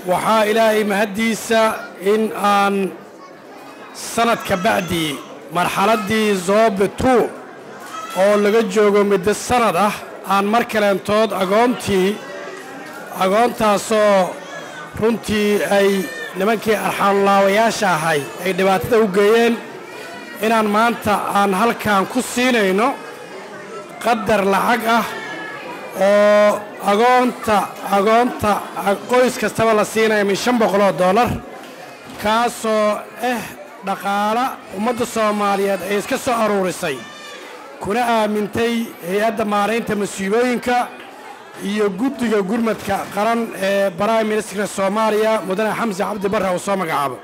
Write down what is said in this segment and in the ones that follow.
waxaa ilaahay mahaddiisa in aan sanadka bacdii marxaladdii zoobe tu oo laga joogo muddo sannad ah aan mar kaleentood agoontii agoontaasoo runtii ay nimankii arxaanlaawayaasha ahay ay dhibaatada u geeyeen inaan maanta aan halkan ku siinayno qadar lacag ah oo agoonta agoonta qoys kastaba la siinaya min shan boqoloo dollar kaasoo ah dhaqaala ummadda soomaaliyeed ay iska soo aruurisay kuna aamintay hay-adda maaraynta masiibooyinka iyo guddiga gurmadka qaran ee baraim ministarka soomaaliya mudane xamse cabdi barre uu soo magacaabo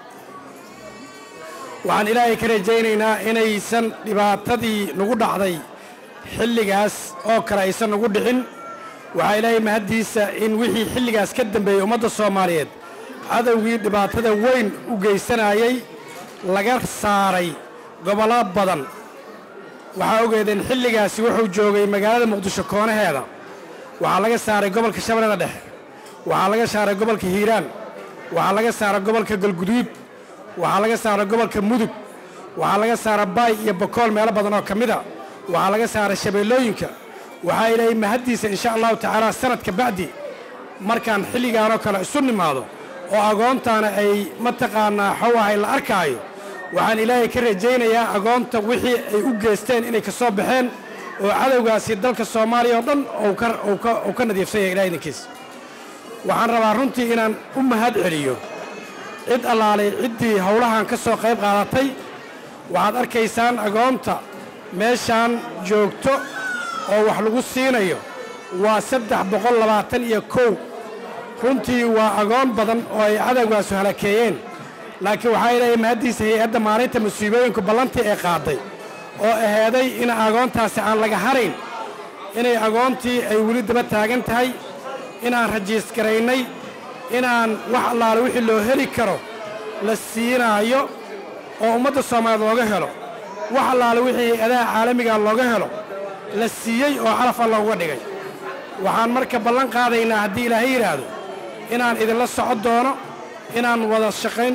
waxaan ilaahay ka rajaynaynaa inaysan dhibaatadii nagu dhacday xilligaas oo kale aysan nagu dhicin waxaa ilaahay mahaddiisa in wixii xilligaas ka dambeeyey ummadda soomaaliyeed cadowgii dhibaatada weyn u geysanayay laga saaray gobollo badan waxaa ogeedeen xilligaasi wuxuu joogay magaalada muqdisho koonaheeda waxaa laga saaray gobolka shabeellada dhexe waxaa laga saaray gobolka hiiraan waxaa laga saaray gobolka galguduud waxaa laga saaray gobolka mudug waxaa laga saaray baay iyo bakool meelo badan oo ka mida waxaa laga saaray shabeellooyinka waxaa ilaahay mahaddiisa insha allahu tacaala sanadka bacdi markaan xilligaanoo kale isu nimaado oo agoontaana ay mataqaanaa xowahay la arkaayo waxaan ilaahay ka rajaynayaa agoonta wixii ay u geysteen inay ka soo baxeen oo cadowgaasi dalka soomaaliya oo dhan uu ka nadiifsan yahay ilahay idinkiis waxaan rabaa runtii inaan u mahad celiyo cid allaalay ciddii howlahan ka soo qayb qaadatay waxaad arkaysaan agoonta meeshaan joogto oo wax lagu siinayo waa saddex boqol labaatan iyo kow runtii waa agoon badan oo ay cadowgaasu halakeeyeen laakiin waxaa ilaahay mahaddiisa hay-adda maalinta masiibooyinku ballantii ay qaaday oo aheeday in agoontaasi aan laga harayn inay agoontii ay weli daba taagan tahay inaan rajiisgaraynay inaan wax allaale wixii loo heli karo la siinaayo oo ummadda soomaaliyeed looga helo wax allaale wixii hay-adaha caalamiga looga helo la siiyey oo calaf alla uga dhigay waxaan marka ballan qaadaynaa haddii ilaahay yidhaahdo inaan idinla socon doono inaan wada shaqayn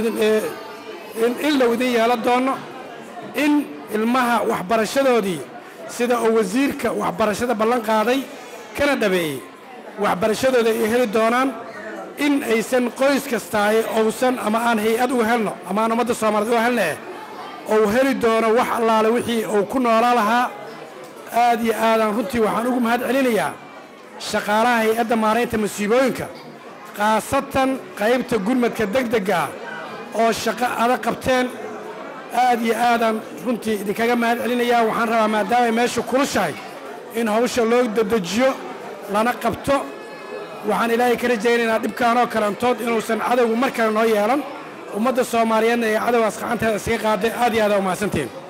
in low idin yeelan doonno in ilmaha waxbarashadoodii sida uu wasiirka waxbarashada ballan qaaday kana dhabeeyey waxbarashadooda ay heli doonaan in aysan qoys kastaaye ousan ama aan hay-ad uga helno ama aan ummadda soomaaliyeed uga helnaeh ou heli doono wax allaale wixii uu ku noolaa lahaa aad iyo aadaan runtii waxaan ugu mahad celinayaa shaqaalaha hay-adda maaraynta masiibooyinka khaasatan qaybta gurmadka degdegga ah oo shaqo adag qabteen aad iyo aadaan runtii idinkaga mahad celinayaa waxaan rabaa maadaamay meeshu kulushahay in hawsha loo dedejiyo lana qabto waxaan ilaahay ka rajaynaynaa dhibkaanoo kalantood inuusan cadowgu mar kale noo yeelan ummadda soomaaliyeedna ee cadowgaas gacanteeda iskaga qaaday aad iyo aada umahadsantiin